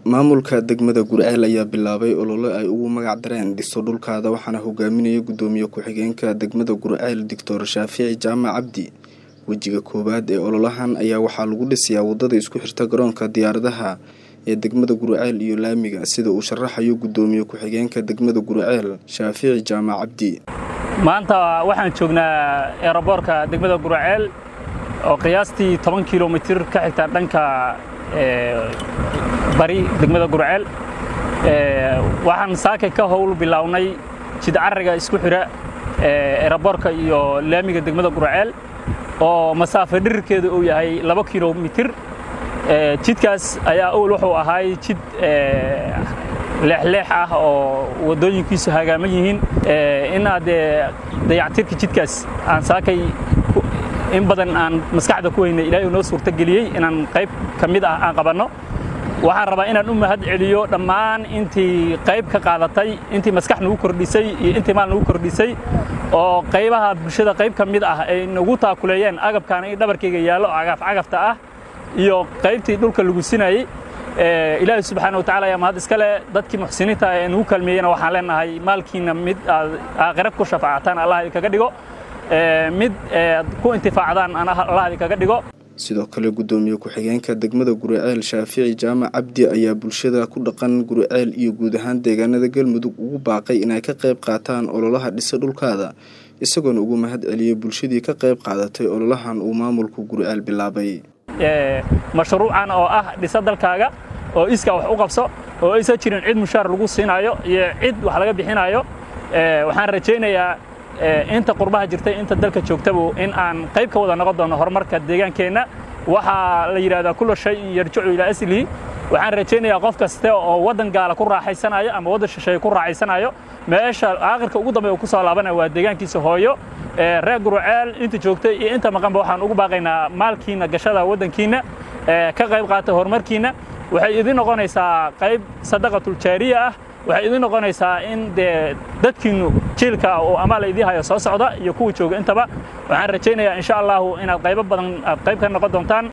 maamulka degmada gurceel ayaa bilaabay olole ay ugu magac dareen dhiso dhulkaada waxaana hogaaminaya gudoomiye ku-xigeenka degmada gurceel doctor shaafici jaamac cabdi wejiga koowaad ee ololahan ayaa waxaa lagu dhisayaa wadada isku xirta garoonka diyaaradaha ee degmada gurceel iyo laamiga sida uu sharaxayo gudoomiye ku-xigeenka degmada gurceel shaafici jaamac cabdi maanta waxaan joognaa eeraboorka degmada gurceel oo qiyaastii toban kilomitir ka xigta dhanka bari degmada gurceel waxaan saaka ka howl bilownay jidcariga isku xidha eeraboorka iyo laamiga degmada gurceel oo masaafo dhirirkeedu uu yahay laba kilomitir jidkaas ayaa owl wuxuu ahaay jid leexleex ah oo waddooyinkiisu hagaaman yihiin inaad dayactirka jidkaas aan saakay in badan aan maskaxda ku haynay ilaahay uu noo suurtageliyey inaan qayb ka mid ah aan qabanno waxaan rabaa inaan u mahad celiyo dhammaan intii qayb ka qaadatay intii maskax nagu kordhisay iyo intii maal nagu kordhisay oo qaybaha bulshada qayb ka mid ah ay nagu taakuleeyeen agabkaana in dhabarkayga yaallo cagaf cagafta ah iyo qaybtii dhulka lagu sinayey ilaahay subxaana watacala ayaa mahad iska leh dadkii muxsiniinta ee nagu kalmeeyena waxaan leenahay maalkiina mid aad aakhira ku shafaacataan allah idinkaga dhigo mid aad ku intifaacdaan allah idinkaga dhigo sidoo kale gudoomiye ku-xigeenka degmada guriceel shaafici jaamac cabdi ayaa bulshada ku dhaqan guriceel iyo guud ahaan deegaanada galmudug ugu baaqay inay ka qayb qaataan ololaha dhisa dhulkaada isagoona ugu mahad celiyey bulshadii ka qayb qaadatay ololahan uu maamulku guriceel bilaabay mashruucan oo ah dhisa dalkaaga oo iska wax u qabso oo aysan jirin cid mushaar lagu siinaayo iyo cid wax laga bixinaayo waxaan rajaynayaa inta qurbaha jirtay inta dalka joogtabu in aan qayb ka wada noqon doono horumarka deegaankeenna waxaa la yidhahdaa kulla shay yarjicu ilaa aslihi waxaan rajaynayaa qof kaste oo waddan gaala ku raaxaysanayo ama waddan shisheeye ku raaxaysanayo meesha aakhirka ugu dambeya uu ku soo laabanaya waa deegaankiisa hooyo reer gurceel inta joogtay iyo inta maqanba waxaan ugu baaqaynaa maalkiina gashada waddankiinna ka qayb qaata horumarkiinna waxay idin noqonaysaa qayb sadaqatuljaariya ah waxay idin noqonaysaa in dee dadkiinnu jiilka uu amaal idiin hayo soo socda iyo kuwa jooga intaba waxaan rajaynayaa insha allahu inaad qaybo badan aad qayb ka noqon doontaan